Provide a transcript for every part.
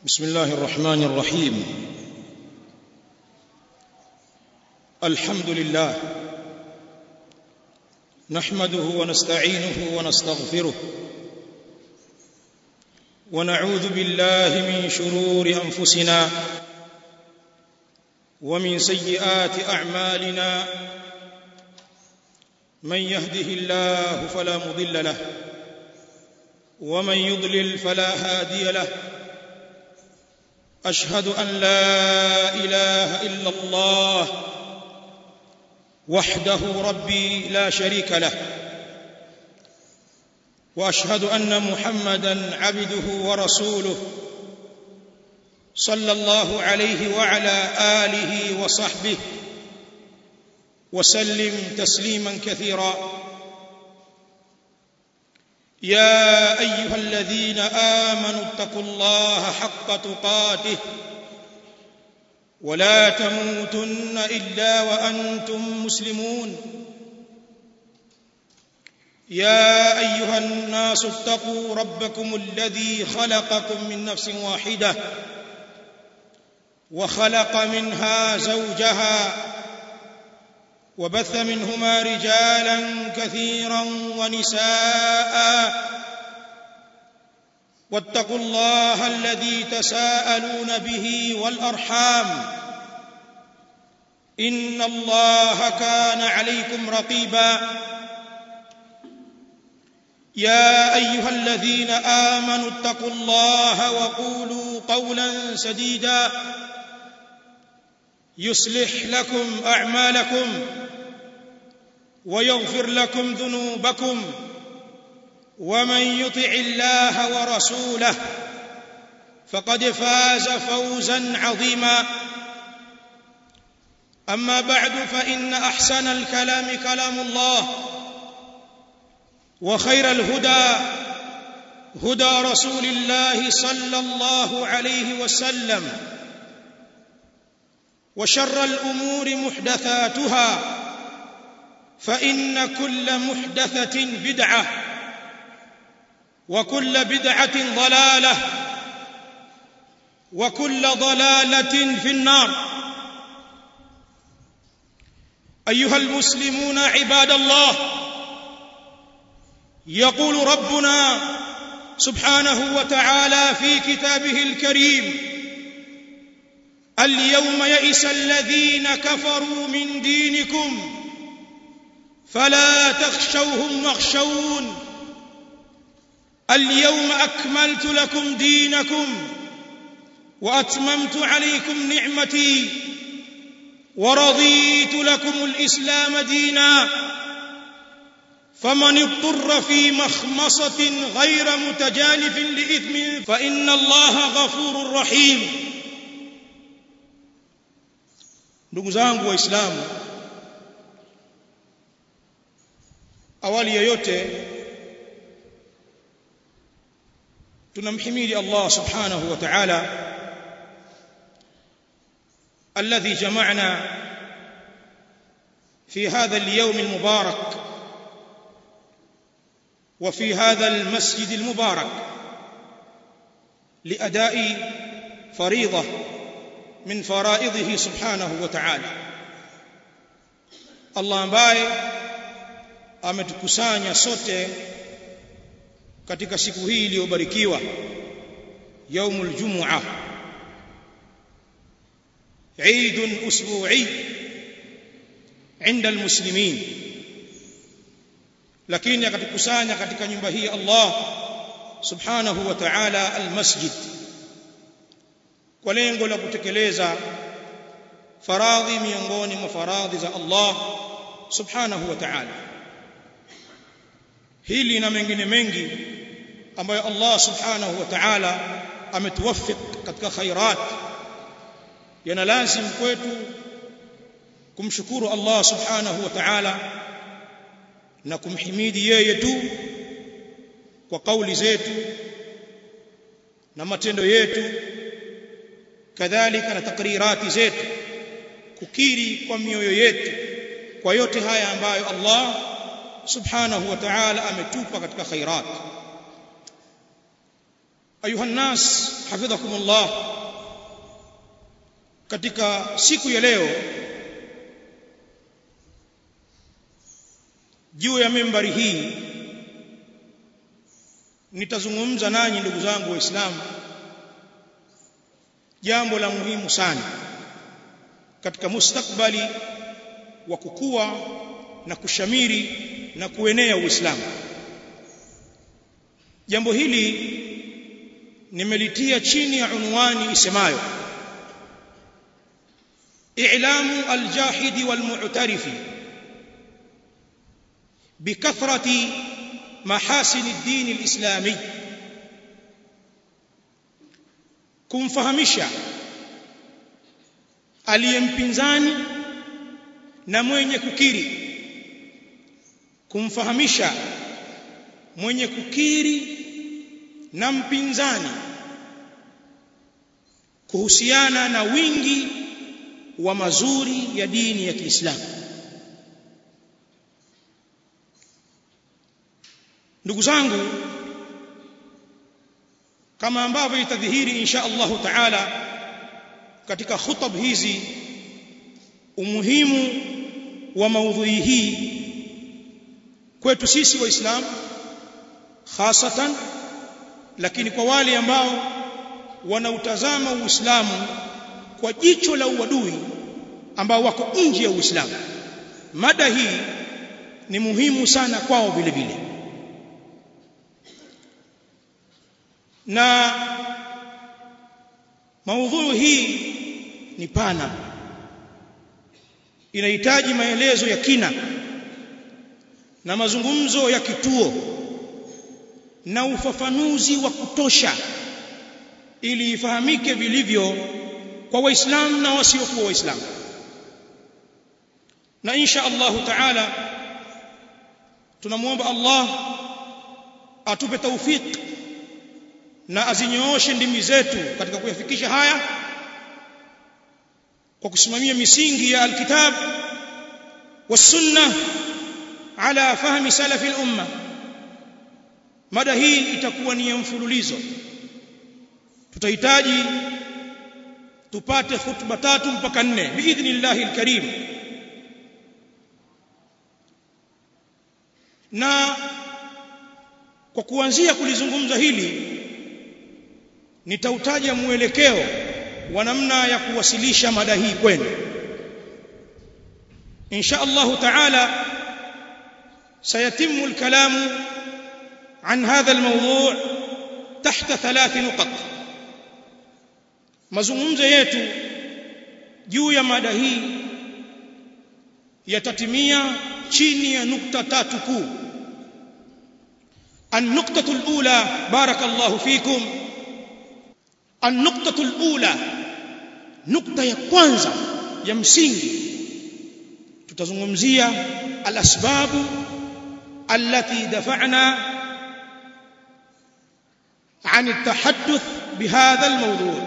بسم الله الرحمن الرحيم الحمد لله نحمده ونستعينه ونستغفره ونعوذ بالله من شرور انفسنا ومن سيئات اعمالنا من يهده الله فلا مضل له ومن يضلل فلا هادي له اشهد ان لا اله الا الله وحده ربي لا شريك له واشهد ان محمدا عبده ورسوله صلى الله عليه وعلى اله وصحبه وسلم تسليما كثيرا يا ايها الذين امنوا اتقوا الله حق تقاته ولا تموتن الا وانتم مسلمون يا ايها الناس اتقوا ربكم الذي خلقكم من نفس واحده وخلق منها زوجها وبث منهما رجالا كثيرا ونساء واتقوا الله الذي تساءلون به والارحام ان الله كان عليكم رقيبا يا ايها الذين امنوا اتقوا الله وقولوا قولا سديدا يصلح لكم اعمالكم ويغفر لكم ذنوبكم ومن يطع الله ورسوله فقد فاز فوزا عظيما اما بعد فان احسن الكلام كلام الله وخير الهدى هدى رسول الله صلى الله عليه وسلم وشر الامور محدثاتها فان كل محدثه بدعه وكل بدعه ضلاله وكل ضلاله في النار ايها المسلمون عباد الله يقول ربنا سبحانه وتعالى في كتابه الكريم اليوم يئس الذين كفروا من دينكم فلا تخشوهم واخشون اليوم اكملت لكم دينكم واتممت عليكم نعمتي ورضيت لكم الاسلام دينا فمن اضطر في مخمصه غير متجانف لاثم فان الله غفور رحيم ndugu zangu waislamu awali yoyote tunamhimidi Allah subhanahu wa ta'ala الذي جمعنا في هذا اليوم المبارك وفي هذا المسجد المبارك لأداء فريضة من فرائضه سبحانه وتعالى Allah ambaye ametukusanya sote katika siku hii iliyobarikiwa yaumul jumu'a Eid usbu'i عند المسلمين lakini akatukusanya katika nyumba hii Allah subhanahu wa ta'ala almasjid kwa lengo la kutekeleza faradhi miongoni mwa faradhi za Allah subhanahu wa ta'ala hili na mengine mengi ambayo Allah subhanahu wa ta'ala ametuwafik katika khairat yana lazim kwetu kumshukuru Allah subhanahu wa ta'ala na kumhimidi yeye tu kwa kauli zetu na matendo yetu kadhalika na takrirati zetu kukiri kwa mioyo yetu kwa yote haya ambayo Allah subhanahu wa ta'ala ametupa katika khairat ayuha nnas hafidhakumullah katika siku ya leo juu ya membari hii nitazungumza nanyi ndugu zangu waislamu jambo la muhimu sana katika mustakbali wa kukua na kushamiri na kuenea uislamu jambo hili nimelitia chini ya unwani isemayo i'lamu aljahidi walmu'tarifi بكثرة محاسن الدين الإسلامي kumfahamisha aliyempinzani na mwenye kukiri kumfahamisha mwenye kukiri na mpinzani kuhusiana na wingi wa mazuri ya dini ya Kiislamu ndugu zangu kama ambavyo itadhihiri insha Allahu taala katika khutab hizi umuhimu wa maudhui hii kwetu sisi waislamu hasatan lakini kwa wale ambao wanautazama uislamu kwa jicho la uadui ambao wako nje ya uislamu mada hii ni muhimu sana kwao vile vile na maudhui hii ni pana inahitaji maelezo ya kina na mazungumzo ya kituo na ufafanuzi wa kutosha ili ifahamike vilivyo kwa waislamu na wasiokuwa waislamu na insha Allahu taala tunamwomba Allah atupe taufiki na azinyooshe ndimi zetu katika kuyafikisha haya kwa kusimamia misingi ya alkitab والسنه على فهم سلف الامه mada hii itakuwa ni mfululizo tutahitaji tupate hutuba tatu mpaka nne biidhnillahi alkarim na kwa kuanzia kulizungumza hili nitautaja mwelekeo wa namna ya kuwasilisha mada hii kwenu insha Allah taala سيتم الكلام عن هذا الموضوع تحت ثلاث نقط mazungumzo yetu juu ya mada hii yatatimia chini ya nukta tatu kuu النقطة الأولى بارك الله فيكم النقطة الأولى نقطة ya kwanza ya msingi tutazungumzia الأسباب التي دفعنا عن التحدث بهذا الموضوع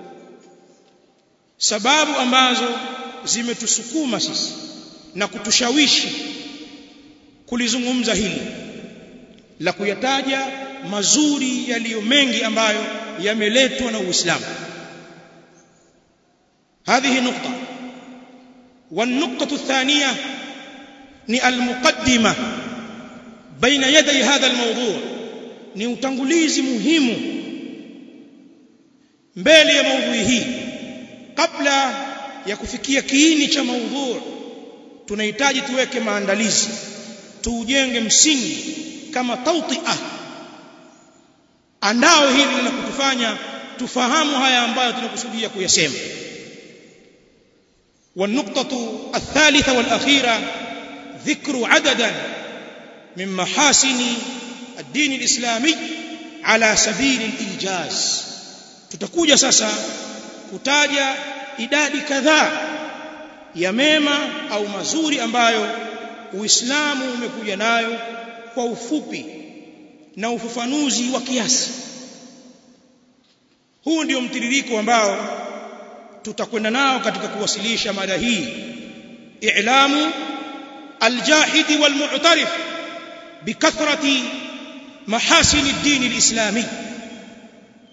sababu ambazo zimetusukuma sisi na kutushawishi kulizungumza hili la kuyataja mazuri yaliyo mengi ambayo yameletwa na Uislamu هذه نقطة والنقطة الثانية ni المقدمة بين يدي هذا الموضوع ni utangulizi muhimu mbele ya maudhui hii kabla ya kufikia kiini cha maudhui tunahitaji tuweke maandalizi tuujenge msingi kama tautia andao hili la kutufanya tufahamu haya ambayo tunakusudia kuyasema والنقطة الثالثة والأخيرة ذكر عددا من محاسن الدين الإسلامي على سبيل الإيجاز tutakuja sasa kutaja idadi kadhaa ya mema au mazuri ambayo Uislamu umekuja nayo kwa ufupi na ufafanuzi wa kiasi huu ndio mtiririko ambao tutakwenda nao katika kuwasilisha mada hii i'lamu aljahidi walmu'tarif bikathrati mahasin ad-din al-islami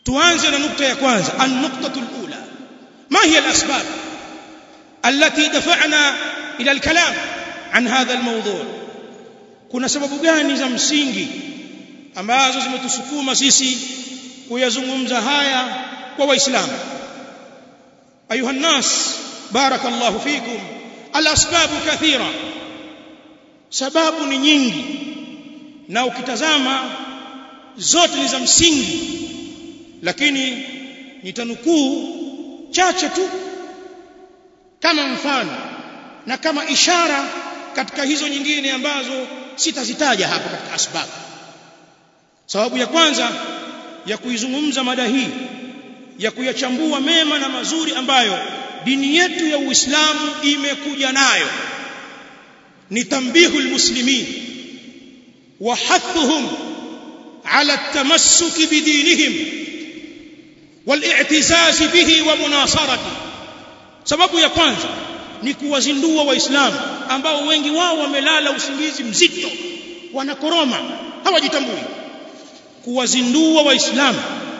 tuanze na nukta ya kwanza an-nuqtatu al-ula ma hiya al-asbab التي دفعنا إلى الكلام عن هذا الموضوع kuna sababu gani za msingi ambazo zimetusukuma sisi kuyazungumza haya kwa waislamu ayuha nnas barakallahu fikum alasbabu kathira sababu ni nyingi na ukitazama zote ni za msingi lakini nitanukuu chache tu kama mfano na kama ishara katika hizo nyingine ambazo sitazitaja hapa katika asbabu sababu ya kwanza ya kuizungumza mada hii ya kuyachambua mema na mazuri ambayo dini yetu ya Uislamu imekuja nayo ni tambihu almuslimin wa hathuhum ala at-tamassuk bidinihim wal-i'tizaz bihi wa munasarati sababu ya kwanza ni kuwazindua waislamu ambao wengi wao wamelala usingizi mzito wanakoroma hawajitambui kuwazindua waislamu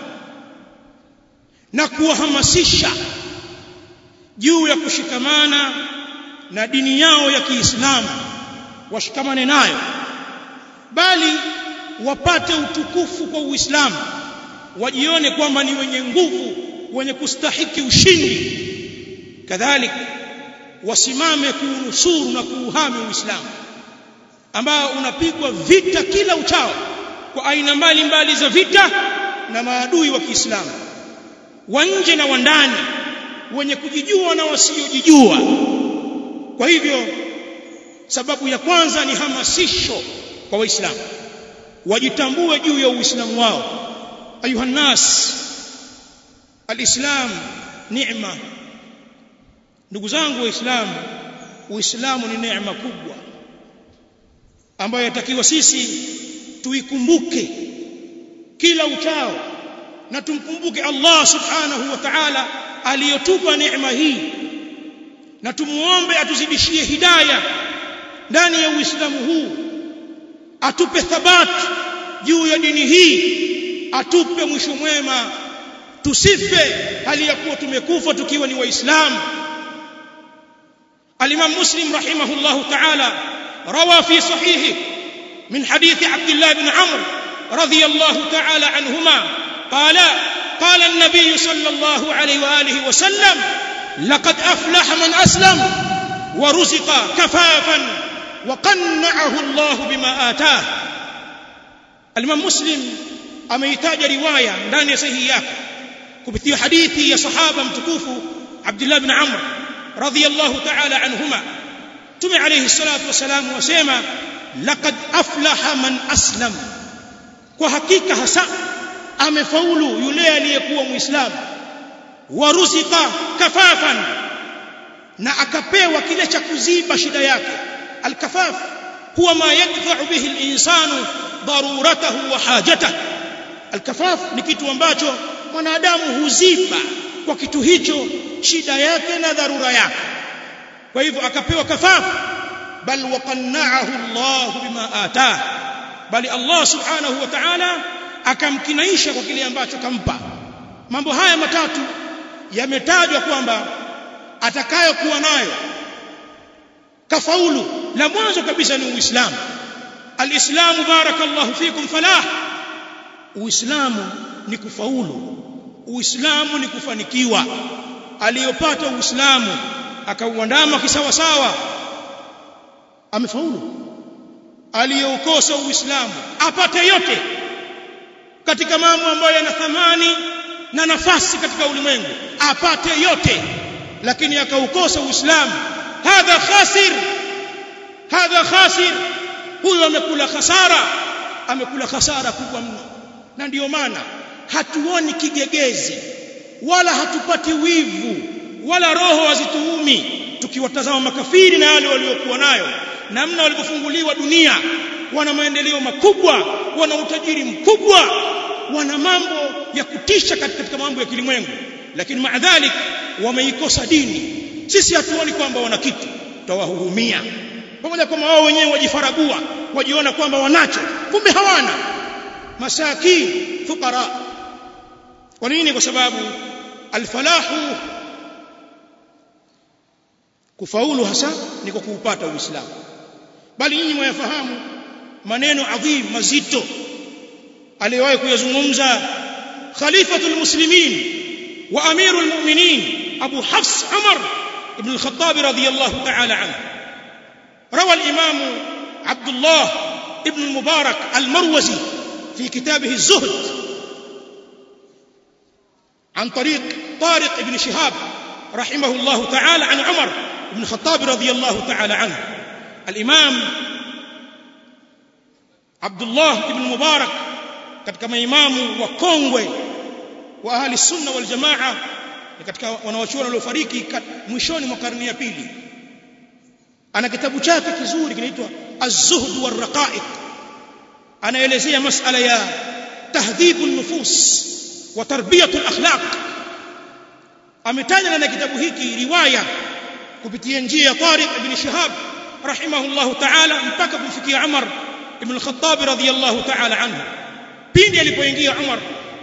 na kuwahamasisha juu ya kushikamana na dini yao ya Kiislamu washikamane nayo bali wapate utukufu kwa Uislamu wajione kwamba ni wenye nguvu wenye kustahiki ushindi kadhalika wasimame kuunusuru na kuuhami Uislamu ambao unapigwa vita kila uchao kwa aina mbalimbali za vita na maadui wa Kiislamu wa nje na wa ndani wenye kujijua na wasiojijua kwa hivyo sababu ya kwanza ni hamasisho kwa waislamu wajitambue juu ya uislamu wao ayuha nas alislam neema ndugu zangu waislamu uislamu ni neema kubwa ambayo yatakiwa sisi tuikumbuke kila uchao na tumkumbuke Allah subhanahu wa ta'ala aliyotupa neema hii na tumuombe atuzidishie hidayah ndani ya Uislamu huu atupe thabat juu ya dini hii atupe mwisho mwema tusife hali ya kuwa tumekufa tukiwa ni waislamu الإمام مسلم رحمه الله تعالى روى في صحيحه من حديث عبد الله بن عمرو رضي الله تعالى عنهما قال قال النبي صلى الله عليه وآله وسلم لقد أفلح من أسلم ورزق كفافا وقنعه الله بما آتاه الإمام مسلم ameitaja riwaya ndani ya sahihi yake kupitia hadithi ya sahaba mtukufu Abdullah ibn Amr radhiyallahu ta'ala anhuma Tume alayhi salatu wasalam wasema laqad aflaha man aslam kwa hakika hasa amefaulu yule aliyekuwa muislamu waruzika kafafan na akapewa kile cha kuziba shida yake alkafaf huwa ma yadfa'u bihi al-insanu daruratahu wa hajatahu alkafaf ni kitu ambacho mwanadamu huziba kwa kitu hicho shida yake na dharura yake kwa hivyo akapewa kafaf bal waqanna'ahu Allah bima atah bali Allah subhanahu wa ta'ala akamkinaisha kwa kile ambacho kampa mambo haya matatu yametajwa kwamba atakayokuwa nayo kafaulu la mwanzo kabisa ni uislamu alislamu barakallahu fikum falah uislamu ni kufaulu uislamu ni kufanikiwa aliyopata uislamu akauandama kisawa sawa amefaulu aliyoukosa uislamu apate yote katika mambo ambayo yana thamani na nafasi katika ulimwengu apate yote lakini akaukosa uislamu hadha khasir hadha khasir huyo amekula khasara amekula khasara kubwa mno na ndiyo maana hatuoni kigegezi wala hatupati wivu wala roho hazituumi tukiwatazama makafiri na wale waliokuwa nayo namna walivyofunguliwa dunia wana maendeleo makubwa wana utajiri mkubwa wana mambo ya kutisha katika mambo ya kilimwengu lakini maadhalik wameikosa dini sisi hatuoni kwamba wana kitu tawahurumia pamoja kwamba wao wenyewe wajifaragua wajiona kwamba wanacho kumbe hawana masakin fuqara kwa nini kwa sababu alfalahu kufaulu hasa ni kwa kuupata uislamu bali nyinyi mwayafahamu maneno adhim mazito aliyewahi kuyazungumza khalifatul muslimin wa amirul mu'minin abu hafs umar ibn al-khattab radiyallahu ta'ala anhu روى الإمام عبد الله ابن المبارك المروزي في كتابه الزهد عن طريق طارق بن شهاب رحمه الله تعالى عن عمر بن الخطاب رضي الله تعالى عنه الإمام عبد الله بن المبارك katika maimamu wakongwe wa ahli sunna wal jamaa katika wanawachuoni waliofariki mwishoni mwa karne ya pili ana kitabu chake kizuri kinaitwa az-zuhd war-raqa'iq anaelezea masala ya tahdhibu an-nufus wa tarbiyatu al-akhlaq ametaja na kitabu hiki riwaya kupitia njia ya Tariq ibn Shihab rahimahullah ta'ala mpaka kumfikia Umar ibn al-Khattab radiyallahu ta'ala anhu pindi alipoingia Umar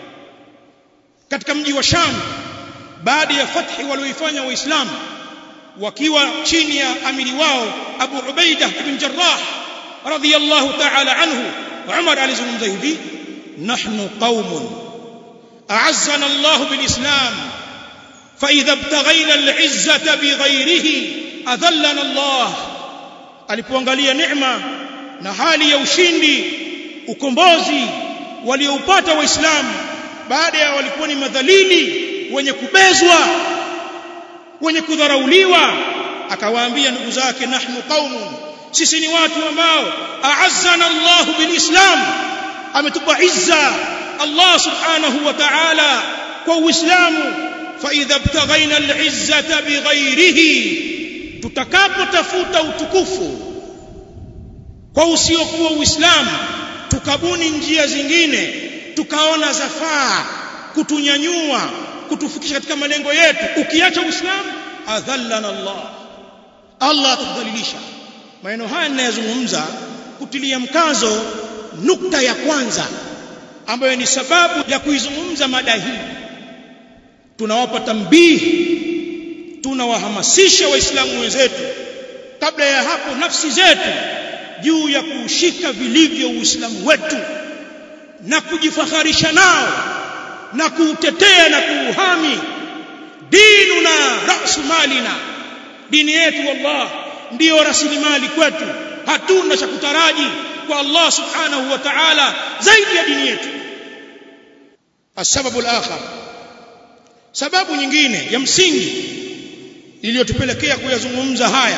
katika mji wa Sham baada ya fathi walioifanya waislamu wakiwa chini ya amiri wao Abu Ubaida ibn Jarrah radiyallahu ta'ala anhu Umar alizungumza hivi nahnu qaumun a'azzana Allah bil Islam fa idha ibtaghayna al 'izzata bighayrihi adhallana Allah alipoangalia neema na hali ya ushindi ukombozi walioupata waislamu baada ya walikuwa ni madhalili wenye kubezwa wenye kudharauliwa akawaambia ndugu zake nahnu qaumun sisi ni watu ambao a'azzana Allah bilislam ametupa izza Allah subhanahu wa ta'ala kwa uislamu fa idha ibtaghaina al'izzata bighayrihi tutakapotafuta utukufu kwa usiokuwa uislamu tukabuni njia zingine tukaona zafaa kutunyanyua kutufikisha katika malengo yetu ukiacha uislamu adhallana Allah Allah atudhalilisha maneno haya ninayozungumza kutilia mkazo nukta ya kwanza ambayo ni sababu ya kuizungumza mada hii tunawapa tambihi tunawahamasisha waislamu wenzetu kabla ya hapo nafsi zetu juu ya kuushika vilivyo uislamu wetu na kujifaharisha nao na kuutetea na kuuhami dinuna rasu malina dini yetu wallah ndiyo rasilimali kwetu hatuna cha kutaraji kwa Allah subhanahu wa ta'ala zaidi ya dini yetu السبب الآخر sababu nyingine ya msingi iliyotupelekea kuyazungumza haya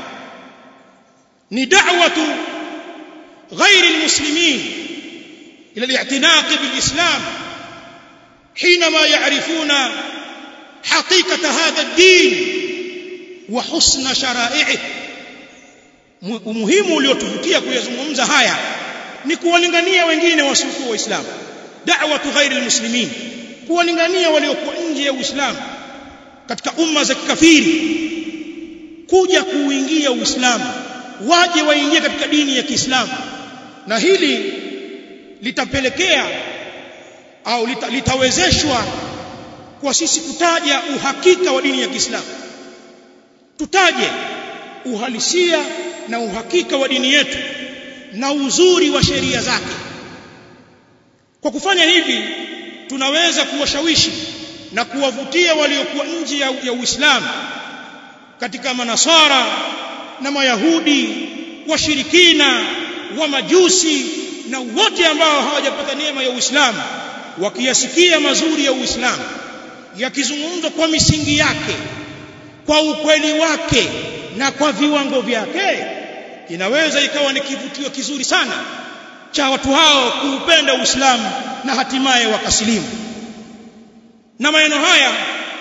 ni da'watu ghairi almuslimin ila al-i'tinaq bil-islam حينما يعرفون حقيقة هذا الدين وحسن شرائعه umuhimu uliotuvutia kuyazungumza haya ni kuwalingania wengine wasiokuwa waislamu da'watu ghairi almuslimin kuwalingania waliokuwa nje ya uislamu katika umma za kikafiri kuja kuuingia uislamu waje waingie katika dini ya Kiislamu na hili litapelekea au lita, litawezeshwa kwa sisi kutaja uhakika wa dini ya Kiislamu tutaje uhalisia na uhakika wa dini yetu na uzuri wa sheria zake kwa kufanya hivi tunaweza kuwashawishi na kuwavutia waliokuwa nje ya, ya Uislamu katika manasara na mayahudi washirikina wa majusi na wote ambao hawajapata neema ya Uislamu wakiyasikia mazuri ya Uislamu yakizungumzwa kwa misingi yake kwa ukweli wake na kwa viwango vyake inaweza ikawa ni kivutio kizuri sana cha watu hao kuupenda Uislamu na hatimaye wakasilimu na maneno haya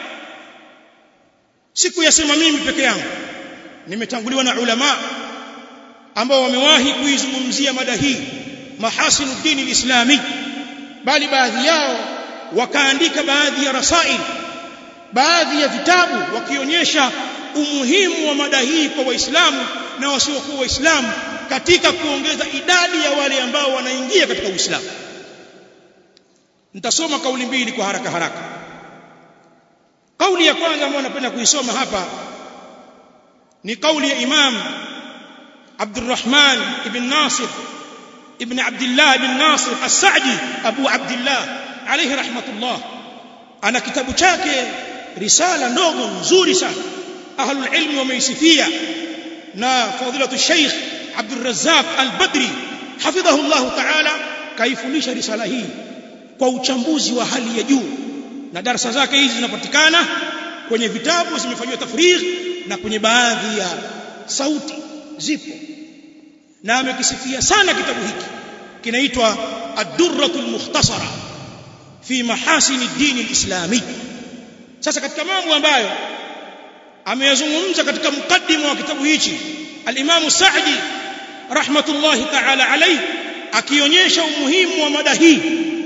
sikuyasema mimi peke yangu nimetanguliwa na ulama ambao wamewahi kuizungumzia mada hii mahasinu dini lislami bali baadhi yao wakaandika baadhi ya rasail baadhi ya vitabu wakionyesha umuhimu wa mada hii kwa waislamu na wasiokuwa waislamu katika kuongeza idadi ya wale ambao wanaingia katika uislamu nitasoma kauli mbili kwa haraka haraka kauli ya kwanza ambayo napenda kuisoma hapa ni kauli ya imam Abdurrahman ibn Nasir ibn Abdullah ibn Nasir As-Sa'di Abu Abdullah alayhi rahmatullah ana kitabu chake risala ndogo nzuri sana ahlul ilmi wameisifia na fadilatu Sheikh Abdul Razzaq Al-Badri hafidhahu Allah ta'ala kaifundisha risala hii kwa uchambuzi wa hali ya juu na darasa zake hizi zinapatikana kwenye vitabu zimefanywa tafrigh na kwenye baadhi ya sauti zipo na amekisifia sana kitabu hiki kinaitwa ad-durratul mukhtasara fi mahasin ad-din al-islami sasa katika mambo ambayo ameyazungumza katika mukaddimu wa kitabu hichi al-Imam Sa'di rahmatullahi ta'ala alayhi akionyesha umuhimu wa mada hii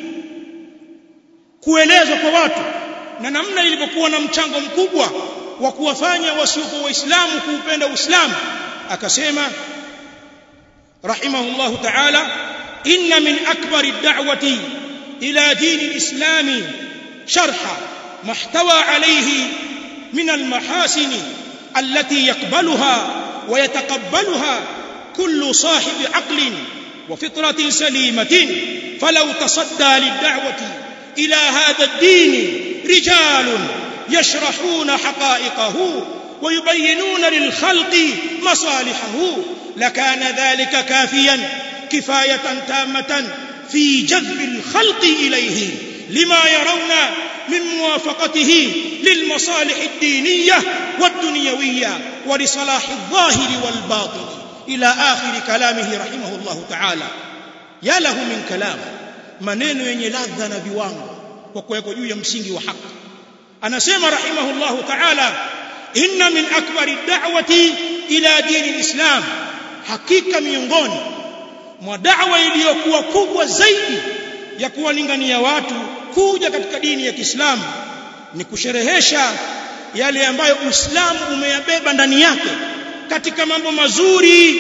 kuelezwa kwa watu na namna ilivyokuwa na mchango mkubwa wa kuwafanya wasiokuwa waislamu kuupenda uislamu akasema rahimahullahu ta'ala inna min akbari ad-da'wati ila din al-islam sharha mahtawa alayhi min al-mahasin allati yaqbaluha wa yataqabbaluha kullu sahib aqlin wa fitratin salimatin falau tasadda lid-da'wati إلى هذا الدين رجال يشرحون حقائقه ويبينون للخلق مصالحه لكان ذلك كافيا كفاية تامة في جذب الخلق إليه لما يرون من موافقته للمصالح الدينية والدنيوية ولصلاح الظاهر والباطن إلى آخر كلامه رحمه الله تعالى يا له من كلام maneno yenye ladha na viwango kwa kuwekwa juu ya msingi wa haki anasema rahimahullahu ta'ala inna min akbari da'wati ila dini alislam hakika miongoni mwa da'wa iliyokuwa kubwa zaidi ya kuwalingania watu kuja katika dini ya Kiislamu ni kusherehesha yale ambayo Uislamu umeyabeba ndani yake katika mambo mazuri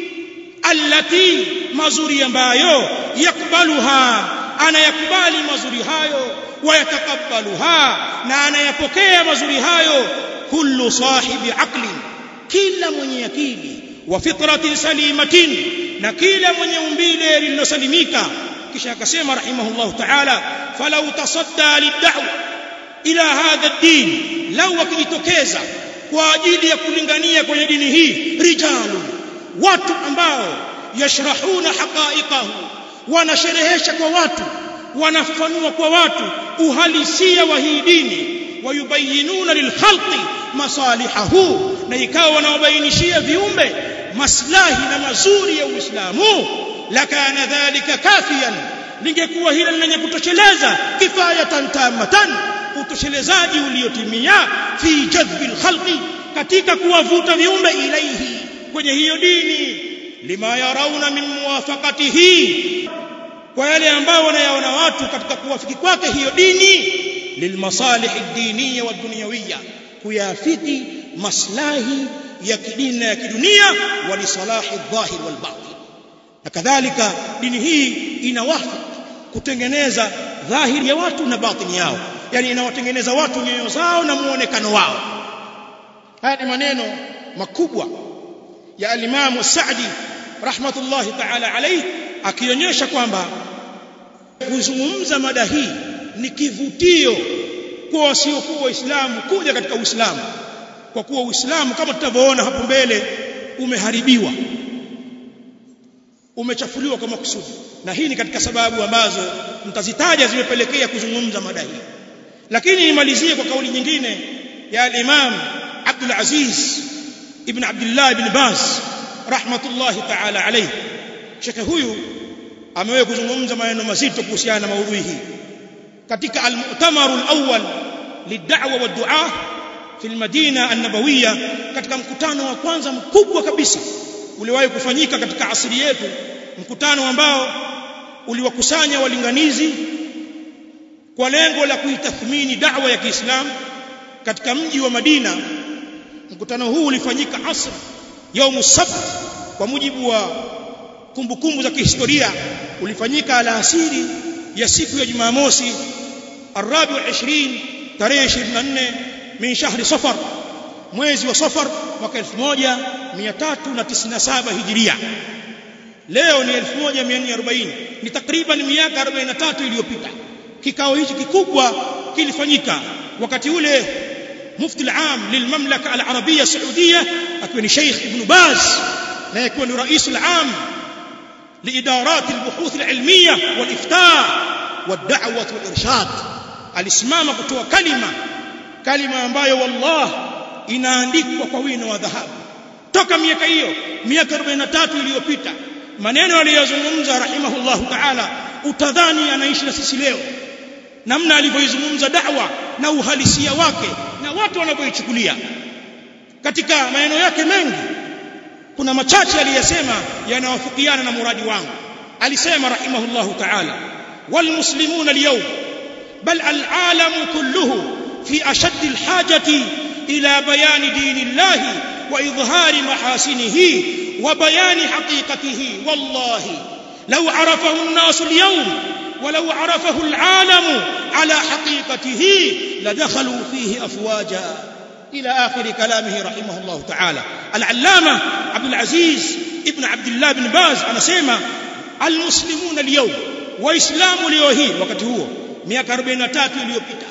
allati mazuri ambayo yakbaluha anayakubali mazuri hayo wayatakabbaluha na anayapokea mazuri hayo kullu sahibi aqlin kila mwenye akili wa fitratin salimatin na kila mwenye umbile lililosalimika kisha akasema rahimahullah ta'ala falau tasadda lid'wa ila hadha ad-din law wakijitokeza kwa ajili ya kulingania kwenye dini hii rijalu watu ambao yashrahuna haqa'iqahu wanasherehesha kwa watu wanafanua kwa watu uhalisia wa hii dini wayubayinuna lilkhalqi masalihahu na ikawa wanawabainishia viumbe maslahi na mazuri ya Uislamu lakana dhalika kafiyan lingekuwa hilo lenye kutosheleza kifayatan tamatan utoshelezaji uliotimia fi jadhbi alkhalqi katika kuwavuta viumbe ilaihi kwenye hiyo dini lima yarauna min muwafaqatihi kwa yale ambao wanayaona watu katika kuwafiki kwake hiyo dini lilmasalih ad-diniyya wa dunyawiyya kuyafiki maslahi ya kidini na ya kidunia wa lisalahi adh-dhahir wal batin na kadhalika dini hii inawafiki kutengeneza dhahiri ya watu na batini yao yani inawatengeneza watu nyoyo zao na muonekano wao haya ni maneno makubwa ya al-Imam Sa'di rahmatullahi ta'ala alayhi akionyesha kwamba kuzungumza mada hii ni kivutio kwa wasiokuwa waislamu kuja katika uislamu kwa kuwa uislamu kama tutavyoona hapo mbele umeharibiwa umechafuliwa kwa makusudi na hii ni katika sababu ambazo mtazitaja zimepelekea kuzungumza mada hii lakini nimalizie kwa kauli nyingine ya al-Imam Abdul Aziz ibn Abdullah ibn Baz rahmatullahi ta'ala alayhi shekhe huyu amewahi kuzungumza maneno mazito kuhusiana na maudhui hii katika al-mu'tamar al-awwal lid'wa wa du'a fi al-madina an-nabawiyya katika mkutano wa kwanza mkubwa kabisa uliwahi kufanyika katika asili yetu mkutano ambao uliwakusanya walinganizi kwa lengo la kuitathmini da'wa ya Kiislamu katika mji wa Madina mkutano huu ulifanyika asr yaumu sabt kwa mujibu wa kumbukumbu za kihistoria ulifanyika alasiri ya siku ya Jumamosi الرابع والعشرين tarehe 24 min shahri safar mwezi wa safar mwaka 1397 hijiria leo ni 1440 ni takriban miaka 43 iliyopita kikao hichi kikubwa kilifanyika wakati ule mufti al-aam lilmamlaka al-arabia saudia akiwa ni Sheikh Ibn Baz na akiwa ni rais al-aam liidarat al-buhuth al-ilmiyah wal-iftaa wad-da'wah wal-irshad alisimama kutoa kalima kalima ambayo wallah inaandikwa kwa wino wa dhahabu toka miaka hiyo miaka 43 iliyopita maneno aliyozungumza rahimahullahu ta'ala utadhani anaishi na sisi leo namna alivyoizungumza da'wa na uhalisia wake na watu wanavyoichukulia katika maneno yake mengi kuna machache aliyosema yanawafikiana na muradi wangu alisema rahimahullahu ta'ala walmuslimuna alyawm bal alalamu kulluhu في أشد الحاجة إلى بيان دين الله وإظهار محاسنه وبيان حقيقته والله لو عرفه الناس اليوم ولو عرفه العالم على حقيقته لدخلوا فيه أفواجا إلى آخر كلامه رحمه الله تعالى العلامة عبد العزيز ابن عبد الله بن باز أنا سيما المسلمون اليوم وإسلام اليوهي وقت هو 143 iliyopita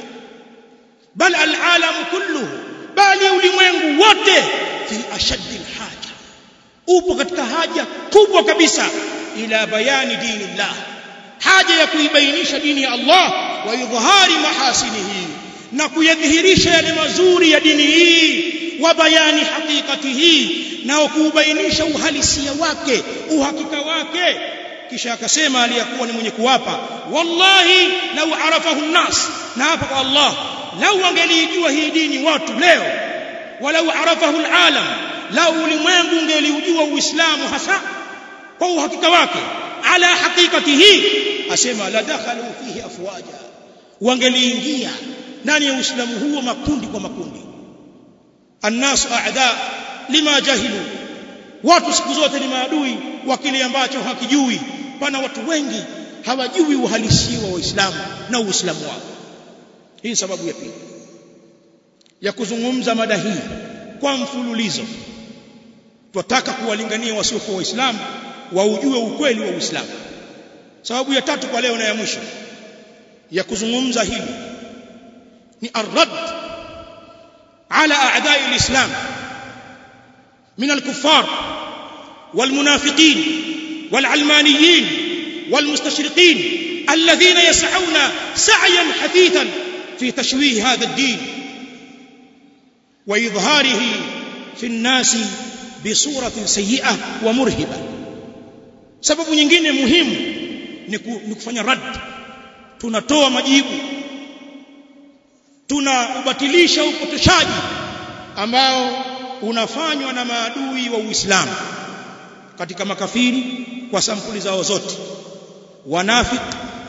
bal alalam kulluhu bali ulimwengu wote fi ashaddi alhaja upo katika haja kubwa kabisa ila bayani dinillah haja ya kuibainisha dini ya Allah wa idhhari mahasinihi na kuyadhihirisha yale mazuri ya dini hii wa bayani haqiqatihi na kuubainisha uhalisia wake uhakika wake kisha akasema aliyakuwa ni mwenye kuwapa wallahi lau arafahu nnas na hapa kwa Allah lau angelijua hii dini watu leo walau arafahu alalam lau ulimwengu ungelijua uislamu hasa kwa uhakika wake ala haqiqatihi asema la dakhalu fihi afwaja wangeliingia ndani ya uislamu huo makundi kwa makundi annasu a'da lima jahilu watu siku zote ni maadui wa kile ambacho hakijui pana watu wengi hawajui uhalisia wa Uislamu na Uislamu wao hii sababu ya pili ya kuzungumza mada hii kwa mfululizo tunataka kuwalingania wasiokuwa waislamu waujue ukweli wa Uislamu sababu ya tatu kwa leo na ya mwisho ya kuzungumza hili ni arrad ala a'da'i alislam min alkuffar والمنافقين والعلمانيين والمستشرقين الذين يسعون سعيا حثيثا في تشويه هذا الدين وإظهاره في الناس بصورة سيئة ومرهبة sababu nyingine muhimu ni kufanya rad tunatoa majibu tunaubatilisha upotoshaji ambao unafanywa na maadui wa Uislamu katika makafiri kwa sampuli zao zote wanafik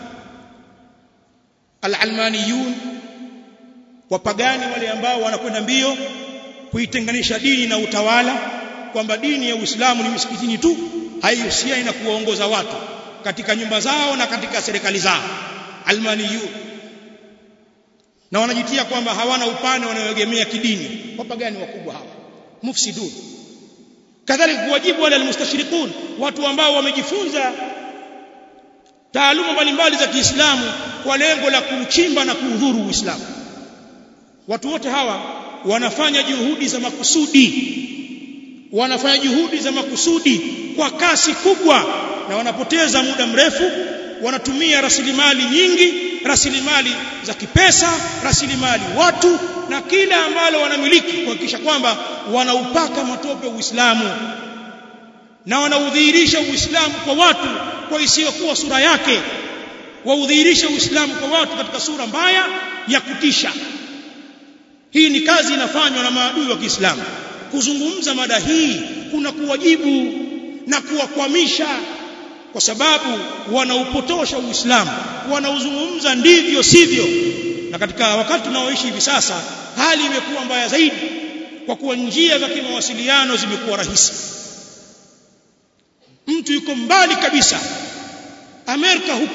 alalmaniyun wapagani wale ambao wanakwenda mbio kuitenganisha dini na utawala kwamba dini ya Uislamu ni misikitini tu haihusiani na kuwaongoza watu katika nyumba zao na katika serikali zao almaniyun na wanajitia kwamba hawana upande wanaoegemea kidini wapagani wakubwa hawa mufsidun kadhalika kuwajibu wale almustashriqun watu ambao wamejifunza taaluma mbalimbali za Kiislamu kwa lengo la kuchimba na kuudhuru Uislamu watu wote hawa wanafanya juhudi za makusudi wanafanya juhudi za makusudi kwa kasi kubwa na wanapoteza muda mrefu wanatumia rasilimali nyingi rasilimali za kipesa rasilimali watu na kila ambalo wanamiliki kuhakikisha kwamba wanaupaka matope Uislamu na wanaudhihirisha Uislamu kwa watu kwa isiyokuwa sura yake waudhihirisha Uislamu kwa watu katika sura mbaya ya kutisha hii ni kazi inafanywa na maadui wa Kiislamu kuzungumza mada hii kuna kuwajibu na kuwakwamisha kwa sababu wanaupotosha Uislamu wanauzungumza ndivyo sivyo na katika wakati tunaoishi hivi sasa hali imekuwa mbaya zaidi kwa kuwa njia za kimawasiliano zimekuwa rahisi mtu yuko mbali kabisa Amerika huko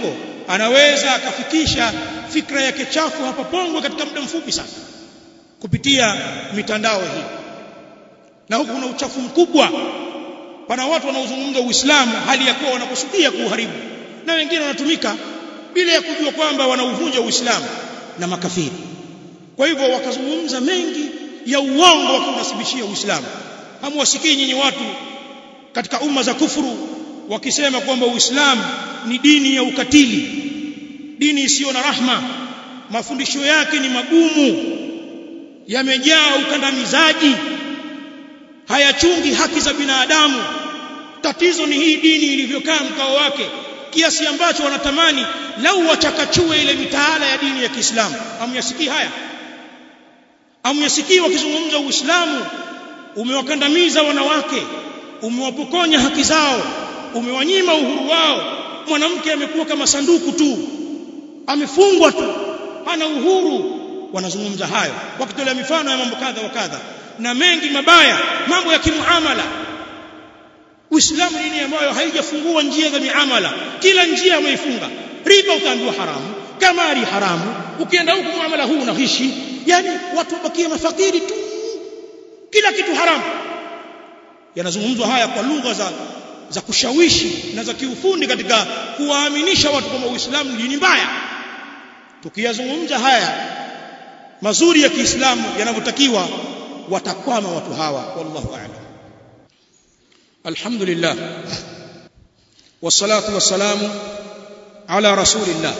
anaweza akafikisha fikra yake chafu hapa Pongwe katika muda mfupi sana kupitia mitandao hii na huku kuna uchafu mkubwa pana watu wanaozungumza Uislamu hali ya kuwa wanakusudia kuuharibu na wengine wanatumika bila ya kujua kwamba wanauvunja Uislamu na makafiri kwa hivyo wakazungumza mengi ya uongo wakiunasibishia Uislamu hamwasikii nyinyi watu katika umma za kufuru wakisema kwamba Uislamu ni dini ya ukatili dini isiyo na rahma mafundisho yake ni magumu yamejaa ukandamizaji hayachungi haki za binadamu tatizo ni hii dini ilivyokaa mkao wake kiasi ambacho wanatamani lau wachakachue ile mitaala ya dini ya Kiislamu amyasikii haya amyasikii wakizungumza Uislamu umewakandamiza wanawake umewapokonya haki zao umewanyima uhuru wao mwanamke amekuwa kama sanduku tu amefungwa tu hana uhuru wanazungumza hayo wakitolea mifano ya mambo kadha wa kadha na mengi mabaya mambo ya kimuamala Uislamu dini ambayo haijafungua njia za miamala kila njia ameifunga riba utaambiwa haramu kamari haramu ukienda huku muamala huu unahishi yani watu wabakia mafakiri tu kila kitu haramu yanazungumzwa haya kwa lugha za za kushawishi na za kiufundi katika kuwaaminisha watu kwamba Uislamu ni dini mbaya tukiyazungumza haya mazuri ya Kiislamu yanavyotakiwa watakwama watu hawa wallahu a'lam alhamdulillah wassalatu wassalamu ala rasulillah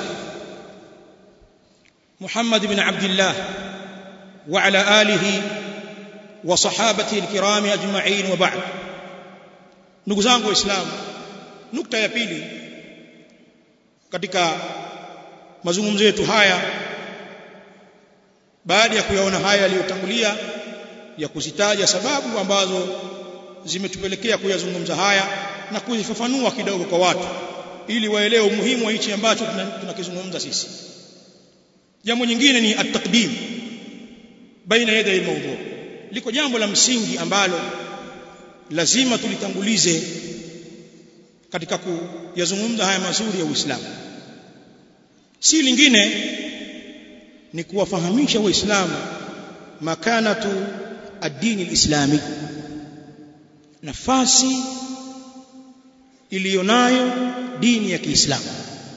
محمد بن عبد الله وعلى آله وصحابته الكرام أجمعين وبعد ndugu zangu waislamu nukta ya pili katika mazungumzo yetu haya baada ya kuyaona haya yaliyotangulia ya kuzitaja sababu ambazo zimetupelekea kuyazungumza haya na kuzifafanua kidogo kwa watu ili waelewe umuhimu wa hichi ambacho tunakizungumza sisi jambo nyingine ni at-taqdim baina yaday mawdu liko jambo la msingi ambalo lazima tulitangulize katika kuyazungumza haya mazuri ya Uislamu si lingine ni kuwafahamisha waislamu makanatu ad-din al-islami nafasi iliyonayo dini ya Kiislamu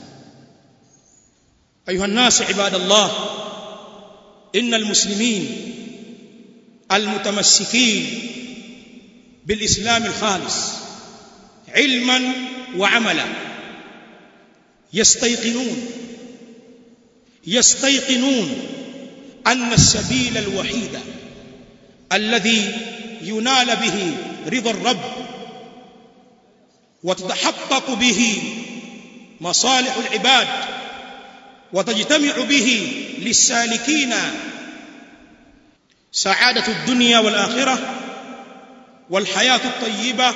أيها الناس عباد الله إن المسلمين المتمسكين بالإسلام الخالص علما وعملا يستيقنون يستيقنون أن السبيل الوحيد الذي ينال به رضا الرب وتتحقق به مصالح العباد وتجتمع به للسالكين سعادة الدنيا والآخرة والحياة الطيبة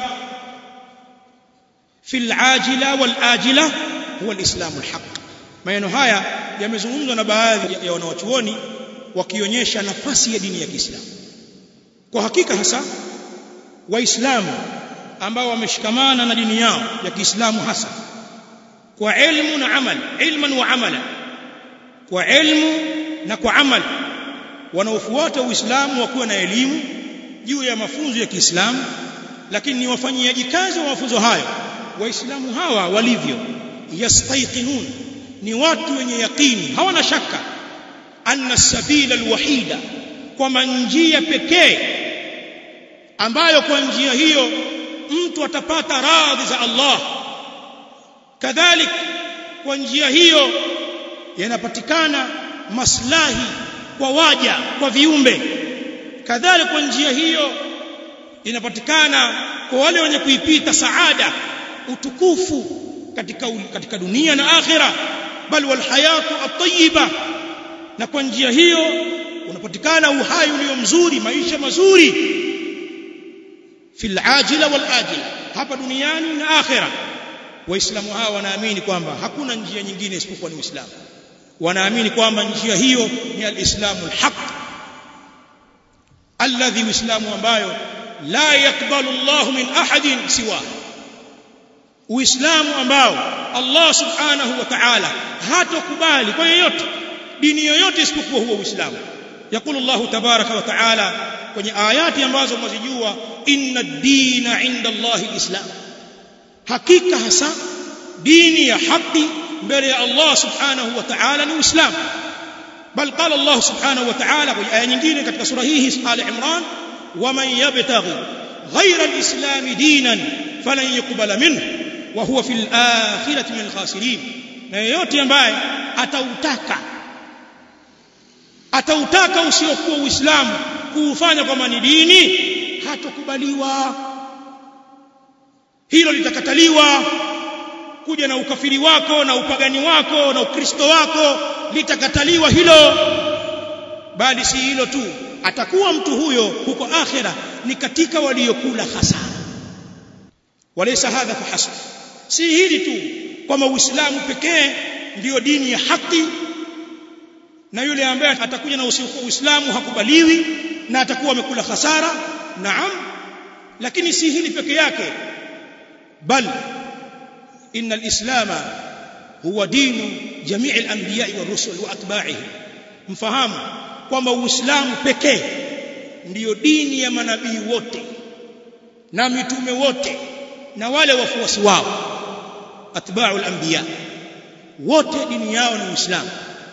في العاجلة والآجلة هو الإسلام الحق maneno haya yamezungumzwa na baadhi ya wanawachuoni wakionyesha nafasi ya dini ya Kiislamu kwa hakika hasa waislamu ambao wameshikamana na dini yao ya Kiislamu hasa kwa ilmu na amal ilman wa amala kwa ilmu na kwa amal wanaofuata uislamu wakuwa na elimu juu ya mafunzo ya Kiislamu lakini ni wafanyiaji kazi wa mafunzo hayo waislamu hawa walivyo yastaiqinun ni watu wenye yaqini hawana shaka anna sabila alwahida kwamba njia pekee ambayo kwa njia hiyo mtu atapata radhi za Allah kadhalik kwa njia hiyo yanapatikana maslahi kwa waja kwa viumbe kadhalika kwa njia hiyo inapatikana kwa wale wenye kuipita saada utukufu katika katika dunia na akhira bal wal hayatu at-tayyiba na kwa njia hiyo unapatikana uhai ulio mzuri maisha mazuri fil ajila wal ajila hapa duniani na akhira waislamu hawa wanaamini kwamba hakuna njia nyingine isipokuwa ni uislamu wanaamini kwamba njia hiyo ni alislamu alhaq alladhi uislamu ambayo la yakbalu Allah min ahadin siwa uislamu ambao Allah subhanahu wa ta'ala hatokubali kwa yeyote dini yoyote isipokuwa huo uislamu يقول الله تبارك وتعالى kwenye ayati ambazo mwazijua inna ad-dina 'inda Allah al-islam hakika hasa dini ya haki mbele ya Allah subhanahu wa ta'ala ni uislamu bal qala Allah subhanahu wa ta'ala kwenye aya nyingine katika sura hii Ali Imran waman yabtaghi ghayra al-islam dinan falan yuqbala minhu wa huwa fil akhirati min al-khasirin na yeyote ambaye atautaka atautaka usiokuwa uislamu kuufanya kwamba ni dini hatokubaliwa hilo litakataliwa kuja na ukafiri wako na upagani wako na ukristo wako litakataliwa hilo bali si hilo tu atakuwa mtu huyo huko akhira ni katika waliokula hasara walaysa hadha fahasb si hili tu kwamba uislamu pekee ndiyo dini ya haki na yule ambaye atakuja na usiokuwa uislamu hakubaliwi na atakuwa amekula hasara naam lakini si hili peke yake bal inna alislama huwa dinu jamii alanbiya warusul wa atba'ihim mfahamu kwamba uislamu pekee ndiyo dini ya manabii wote na mitume wote na wale wafuasi wao atba'u alanbiya wote dini yao ni uislamu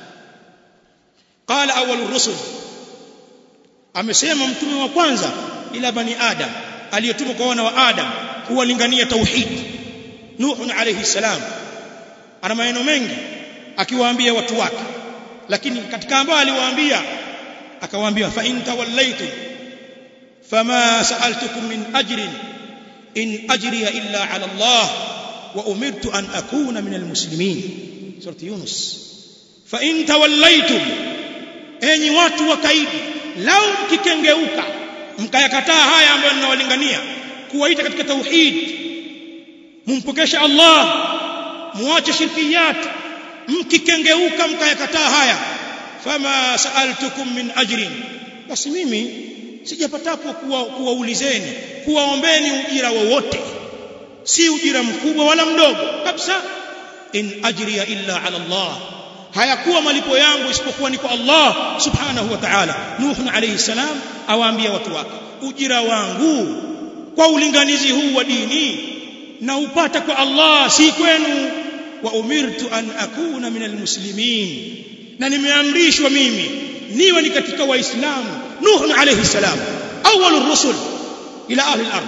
qala awwalur rusul amesema mtume wa kwanza ila bani adam aliyetumwa kwa wana wa adam kuwalingania tauhid nuh alayhi salam ana maneno mengi akiwaambia watu wake lakini katika ambao aliwaambia akawaambia fa in tawallaitum fama sa'altukum min ajrin in ajriya illa ala Allah wa umirtu an akuna min almuslimin surati yunus fa in tawallaitum enyi watu wakaidi lau mkikengeuka mkayakataa haya ambayo ninawalingania kuwaita katika tauhid mumpokesha Allah muache shirkiyat mkikengeuka mkayakataa haya fama saaltukum min ajrin basi mimi sijapatapo kuwaulizeni kuwaombeni ujira wowote si ujira mkubwa wala mdogo kabisa in ajriya illa ala Allah hayakuwa malipo yangu isipokuwa ni kwa Allah subhanahu wa ta'ala Nuh alayhi salam awaambia watu wake ujira wangu kwa ulinganizi huu wa dini na upata kwa Allah si kwenu wa umirtu an akuna min almuslimin na nimeamrishwa mimi niwe ni katika waislamu Nuh alayhi salam awwalur rusul ila ahli al-ard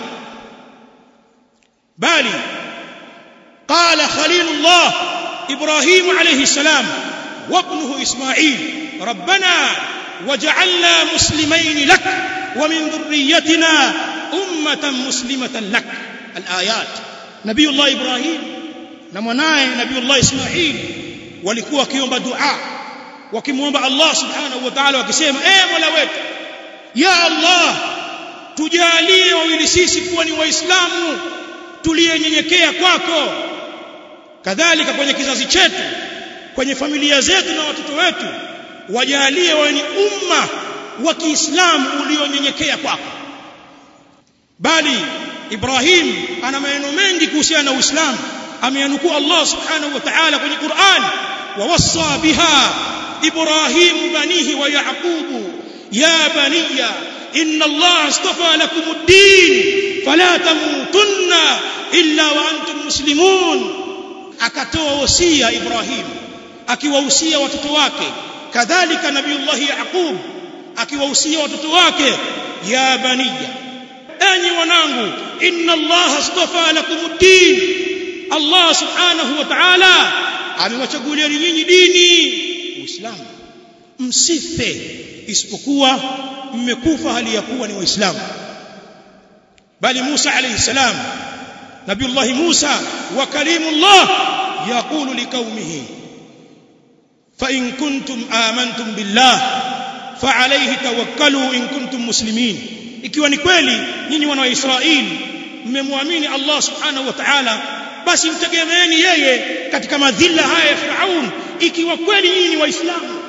bali qala khalilullah ibrahim alayhi salam وابنه إسماعيل ربنا وجعلنا مسلمين لك ومن ذريتنا أمة مسلمة لك الآيات نبي الله إبراهيم نمناي نبي الله إسماعيل walikuwa wakiomba dua wakimwomba Allah subhanahu wa ta'ala wakisema eh mola wetu ya Allah tujalie wawili sisi kuwa ni waislamu tuliyenyenyekea kwako kadhalika kwenye kizazi chetu kwenye familia zetu na watoto wetu wajalie wawe ni umma wa Kiislamu ulionyenyekea kwako bali Ibrahim ana maneno mengi kuhusiana na Uislamu ameanukuu Allah subhanahu wa ta'ala kwenye Qur'an ووصى بها إبراهيم بنيه ويعقوب يا بني إن الله اصطفى لكم الدين فلا تموتن إلا وأنتم مسلمون akatoa wasia Ibrahim akiwahusia watoto wake kadhalika nabiullahi Yaqub akiwahusia watoto wake ya baniya enyi wanangu inna Allah astafa lakumuddin Allah subhanahu wa ta'ala amewachagulia nyinyi dini uislamu msife isipokuwa mmekufa hali ya kuwa ni waislamu bali Musa alayhi salam nabiullah Musa wa kalimullah yaqulu liqaumihi fa in kuntum amantum billah fa alayhi tawakkalu in kuntum muslimin ikiwa ni kweli nyinyi wana wa Israeli mmemwamini Allah subhanahu wa ta'ala basi mtegemeeni yeye katika madhila haya ya Firaun ikiwa kweli nyinyi ni waislamu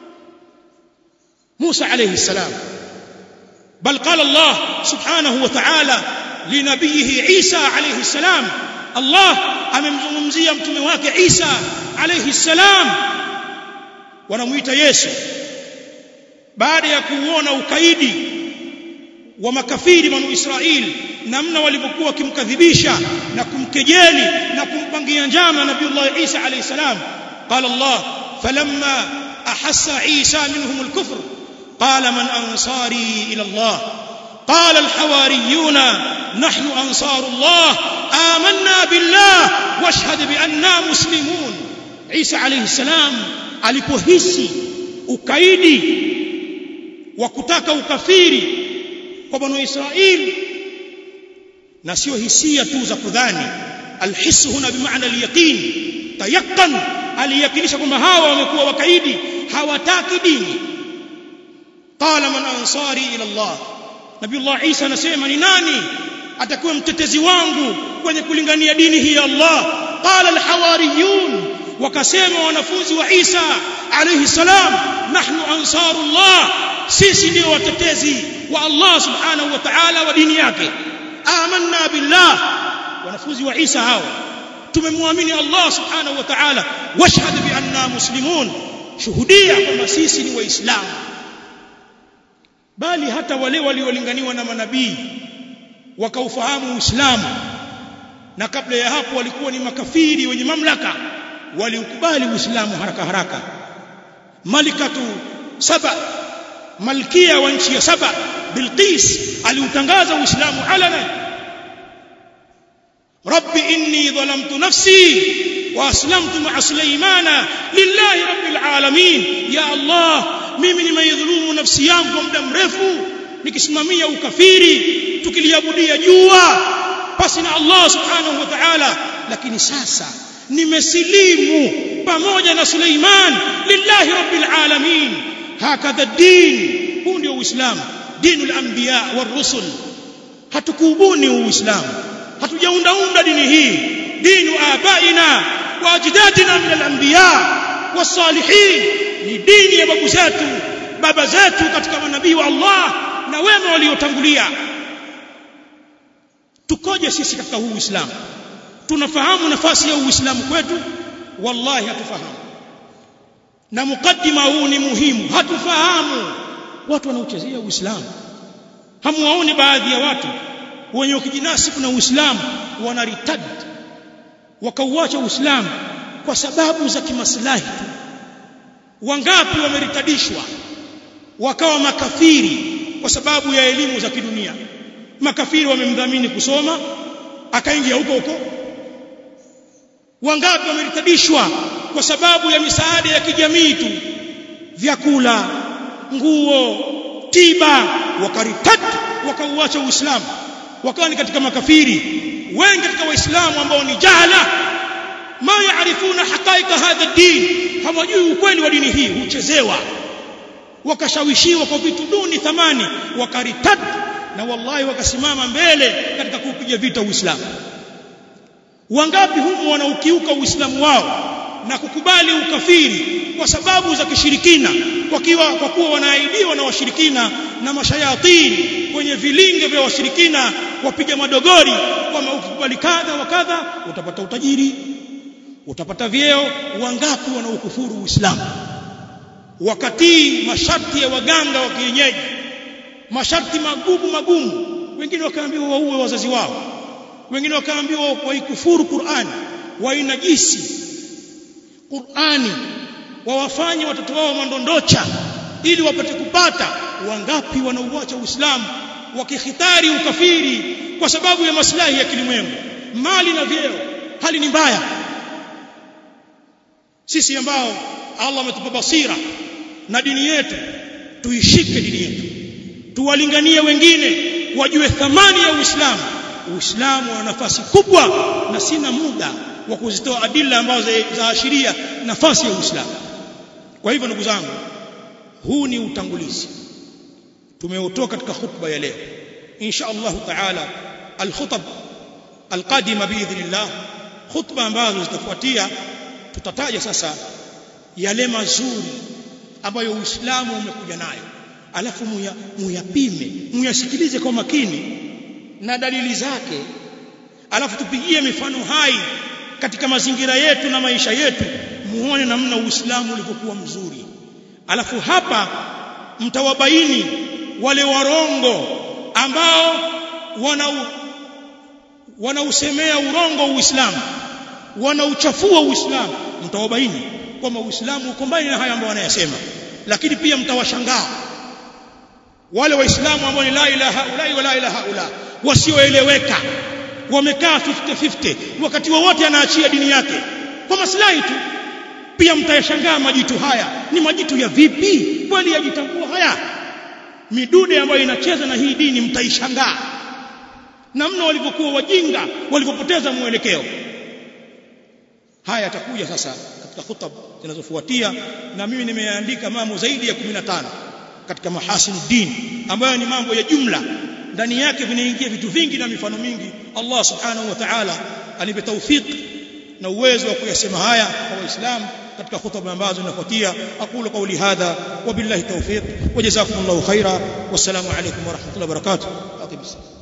Musa alayhi salam بل قال الله سبحانه وتعالى لنبيه عيسى عليه السلام Allah amemzungumzia mtume wake Isa alayhi salam wanamuita Yesu baada ya kuuona ukaidi wa makafiri manu Israeli namna walivyokuwa wakimkadhibisha na kumkejeli na kumpangia njama nabiiullah Isa alayhi salam qala Allah falamma ahassa Isa minhum al-kufr qala man ansari ila Allah قال الحواريون نحن أنصار الله آمنا بالله واشهد بأننا مسلمون عيسى عليه السلام alipohisi ukaidi wa kutaka ukafiri kwa banu Israeli na sio hisia tu za kudhani alhisu huna bimaana alyaqin tayaqan aliyakinisha kwamba hawa wamekuwa wakaidi hawataki dini qala man ansari ila Allah Nabiullah Isa anasema ni nani atakuwa mtetezi wangu kwenye kulingania dini hii ya Allah qala alhawariyun wakasema wanafunzi wa Isa alayhi salam nahnu ansarullah sisi ndio watetezi wa Allah subhanahu wa ta'ala wa dini yake amanna billah wanafunzi wa Isa hao tumemwamini Allah subhanahu wa ta'ala washhad bi anna muslimun shuhudia kwamba sisi ni waislamu bali hata wale waliolinganiwa na manabii wakaufahamu Uislamu na kabla ya hapo walikuwa ni makafiri wenye mamlaka waliukubali Uislamu haraka haraka malikatu saba malkia wa nchi ya saba Bilqis aliutangaza Uislamu alana Rabbi inni dhalamtu nafsi wa aslamtu ma'a Sulaymana lillahi rabbil alamin ya Allah mimi nimeidhulumu nafsi yangu kwa muda mrefu nikisimamia ukafiri tukiliabudia jua pasi na Allah subhanahu wa ta'ala lakini sasa nimesilimu pamoja na Suleiman lillahi rabbil alamin hakadha din huu ndio uislamu dinul anbiya war rusul hatukuubuni uislamu hatujaundaunda dini hii dinu abaina wa ajdadina min al anbiya wasalihin ni dini ya babu zetu baba zetu katika manabii wa Allah na wema waliotangulia tukoje sisi katika huu Uislamu tunafahamu nafasi ya Uislamu kwetu wallahi hatufahamu na mukaddima huu ni muhimu hatufahamu watu wanauchezea Uislamu hamuwaoni baadhi ya watu wenye ukijinasibu na Uislamu wanaritad wakauacha Uislamu kwa sababu za kimaslahi tu wangapi wameritadishwa wakawa makafiri kwa sababu ya elimu za kidunia makafiri wamemdhamini kusoma akaingia huko huko wangapi wameritadishwa kwa sababu ya misaada ya kijamii tu vyakula nguo tiba wakaritad wakauacha uislamu wakawa ni katika makafiri wengi katika waislamu ambao ni jahala ma yaarifuna haqaiqa hadha din hawajui ukweli wa dini hii huchezewa wakashawishiwa kwa vitu duni thamani wakaritad na wallahi wakasimama mbele katika kuupiga vita uislamu wangapi humu wanaukiuka uislamu wao na kukubali ukafiri kwa sababu za kishirikina kwa kiwa kwa kuwa wanaahidiwa na washirikina na mashayatini kwenye vilinge vya washirikina wapiga madogori kwamba ukikubali kadha wa kadha utapata utajiri utapata vyeo wangapi wanaokufuru uislamu wakatii masharti ya waganga wa kienyeji masharti magumu magumu wengine wakaambiwa waue wazazi wao wengine wakaambiwa waikufuru Qur'ani wainajisi Qur'ani wawafanye watoto wao mandondocha ili wapate kupata wangapi wanauacha Uislamu wakihitari ukafiri kwa sababu ya maslahi ya kilimwengu mali na vyeo hali ni mbaya sisi ambao Allah ametupa basira na dini yetu tuishike dini yetu tuwalinganie wengine wajue thamani ya Uislamu Uislamu una nafasi kubwa na sina muda wa kuzitoa adila ambazo zaashiria nafasi ya Uislamu kwa hivyo ndugu zangu huu ni utangulizi tumeutoa katika khutba ya leo insha Allah taala alkhutab alqadima biidhnillah khutba ambazo zitafuatia tutataja sasa yale mazuri ambayo Uislamu umekuja nayo alafu muyapime muyasikilize kwa makini na dalili zake alafu tupigie mifano hai katika mazingira yetu na maisha yetu muone namna uislamu ulivyokuwa mzuri alafu hapa mtawabaini wale warongo ambao wana wanausemea urongo uislamu wanauchafua uislamu mtawabaini kwamba uislamu uko mbali na haya ambayo wanayasema lakini pia mtawashangaa wale waislamu ambao ni la ilaha illa wa la ilaha illa wasioeleweka wamekaa 50-50 wakati wowote anaachia dini yake kwa maslahi tu pia mtayashangaa majitu haya ni majitu ya vipi kweli yajitambua haya midude ambayo inacheza na hii dini mtaishangaa namna walivyokuwa wajinga walivyopoteza mwelekeo haya yatakuja sasa katika hutab zinazofuatia na mimi nimeandika mambo zaidi ya 15 katika mahasinu din ambayo ni mambo ya jumla ndani yake vinaingia vitu vingi na mifano mingi Allah subhanahu wa ta'ala anipe tawfik na uwezo wa kuyasema haya kwa waislamu katika hutuba ambazo zinafuatia aqulu qawli hadha wa billahi tawfiq wa jazakumullahu khaira wassalamu alaykum wa rahmatullahi wa barakatuh